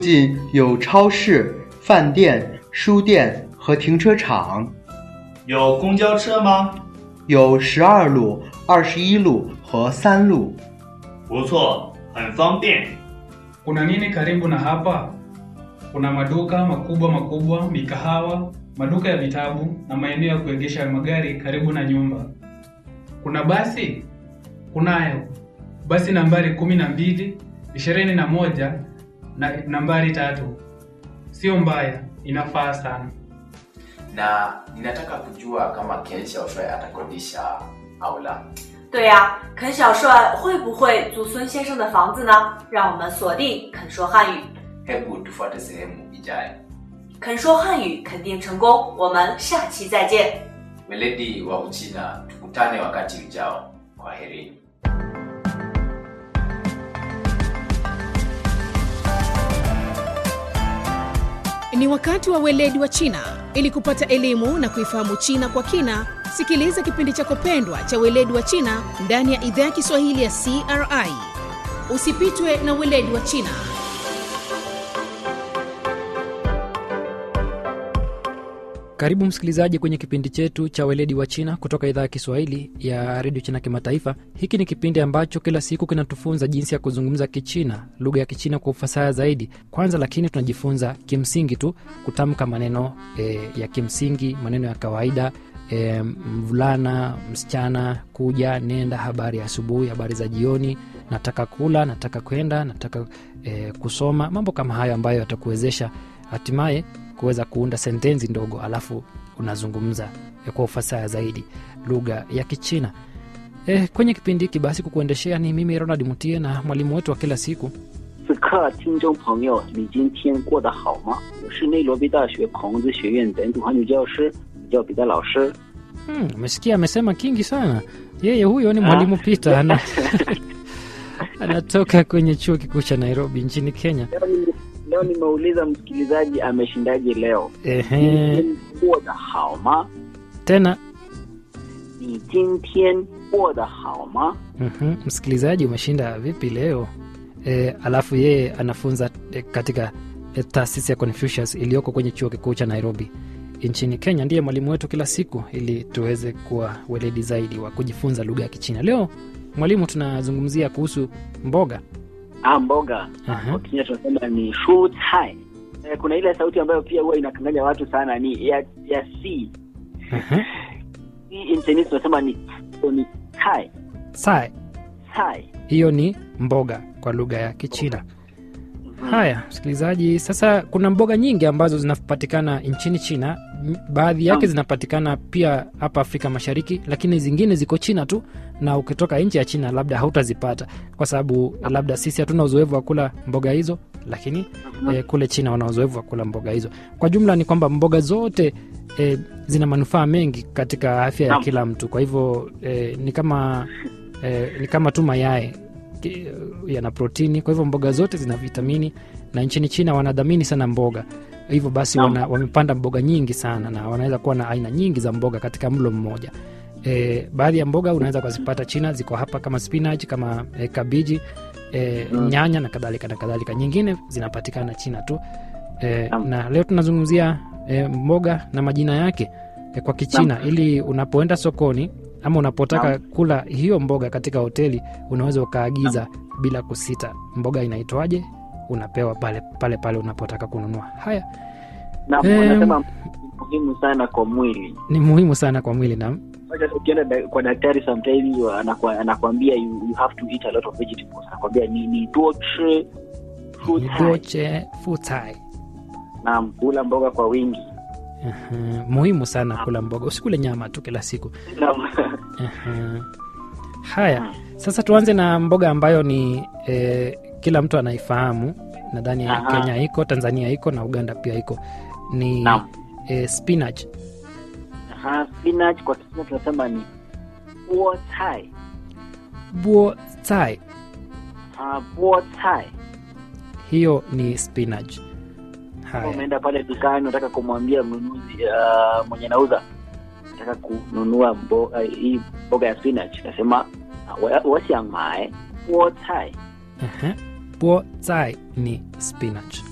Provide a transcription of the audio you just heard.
近有超市、饭店、书店和停车场， 有公交车吗？ 有十二路、二十一路和三路。 不错，很方便。 Kuna nini karibu na hapa? Kuna maduka makubwa makubwa, mikahawa, maduka ya vitabu na maeneo ya kuegesha magari karibu na nyumba. Kuna basi? Kunayo basi nambari kumi na mbili, ishirini na moja na nambari tatu. Sio mbaya, inafaa sana. na ninataka kujua kama Ken Xiaoshuai atakodisha au la. 对呀、肯小帅会不会租孙先生的房子呢？让我们锁定肯说汉语， Hebu tufuate sehemu ijayo. 肯说汉语肯定成功。我们下期再见。 Weledi wa Uchina, tukutane wakati ujao. Kwaherini. Ni wakati wa weledi wa China. Ili kupata elimu na kuifahamu China kwa kina, sikiliza kipindi chako pendwa cha weledi wa China ndani ya idhaa ya Kiswahili ya CRI. Usipitwe na weledi wa China. Karibu msikilizaji kwenye kipindi chetu cha weledi wa China kutoka idhaa ya Kiswahili ya redio China Kimataifa. Hiki ni kipindi ambacho kila siku kinatufunza jinsi ya kuzungumza Kichina, lugha ya Kichina kwa ufasaha zaidi. Kwanza lakini tunajifunza kimsingi tu kutamka maneno e, ya kimsingi, maneno ya kawaida e, mvulana, msichana, kuja, nenda, habari ya asubuhi, habari za jioni, nataka kula, nataka kwenda, nataka e, kusoma, mambo kama hayo ambayo yatakuwezesha hatimaye kuweza kuunda sentensi ndogo alafu unazungumza eh, kwa ufasaha zaidi lugha ya kichina e, kwenye kipindi hiki basi kukuendeshea ni mimi ronald mutie na mwalimu wetu wa kila siku 此刻，听众朋友，你今天过得好吗？我是内罗毕大学孔子学院本土汉语教师，我叫彼得老师。 Hmm, umesikia amesema kingi sana yeye huyo ni mwalimu peter ana, anatoka kwenye chuo kikuu cha nairobi nchini kenya Leo nime- Leo nimeuliza msikilizaji ameshindaje leo. Ehe, 过得好吗？ tena 你今天过得好吗？ Mhm, msikilizaji umeshinda vipi leo e, alafu yeye anafunza e, katika e, taasisi ya confucius iliyoko kwenye chuo kikuu cha nairobi nchini kenya ndiye mwalimu wetu kila siku ili tuweze kuwa weledi zaidi wa kujifunza lugha ya kichina leo mwalimu tunazungumzia kuhusu mboga Ah, mboga Aha. kwa Kenya tunasema ni shu cai. Eh, kuna ile sauti ambayo pia huwa inakanganya watu sana ni ya ya si Aha. si nchini tunasema ni ni cai Sai, cai. hiyo ni mboga kwa lugha ya kichina haya msikilizaji sasa kuna mboga nyingi ambazo zinapatikana nchini china M- baadhi yake Naam. zinapatikana pia hapa afrika mashariki lakini zingine ziko china tu na ukitoka nchi ya china labda hautazipata kwa sababu labda sisi hatuna uzoefu wa kula mboga hizo lakini eh, kule china wana uzoefu wa kula mboga hizo kwa jumla ni kwamba mboga zote eh, zina manufaa mengi katika afya ya Naam. kila mtu kwa hivyo eh, ni kama eh, ni kama tu mayai ki- yana protini kwa hivyo mboga zote zina vitamini na nchini china wanadhamini sana mboga hivyo basi Naam. wana, wamepanda mboga nyingi sana na wanaweza kuwa na aina nyingi za mboga katika mlo mmoja e, baadhi ya mboga unaweza kuzipata china ziko hapa kama spinach kama e, kabiji e, Mm. nyanya na kadhalika na kadhalika nyingine zinapatikana china tu e, Naam. na leo tunazungumzia e, mboga na majina yake e, kwa kichina ili unapoenda sokoni ama unapotaka Naam. kula hiyo mboga katika hoteli unaweza ukaagiza bila kusita mboga inaitwaje unapewa pale pale pale unapotaka kununua haya Na Em. wanasema ni muhimu sana kwa mwili. ni muhimu sana kwa mwili na Hata ukienda da- kwa daktari sometimes anakwa- anakwambia you, you have to eat a lot of vegetables. Anakwambia ni ni tuo chi fruit high. doche futai na kula mboga kwa wingi. uh, muhimu sana kula mboga usikule nyama tu kila siku Na uh, haya sasa tuanze na mboga ambayo ni eh, kila mtu anaifahamu nadhani Aha. kenya iko tanzania iko na uganda pia iko ni Naam. eh, spinach Aha, spinach kwa Kiswahili tunasema ni buo cai. buo tai Ah, buo cai. hiyo ni spinach Kama haya umeenda pale dukani unataka kumwambia mnunuzi uh, mwenye nauza nataka kununua mboga hii mboga ya spinach nasema "Ah, 我我想买菠菜 uh-huh. buo tai ni spinach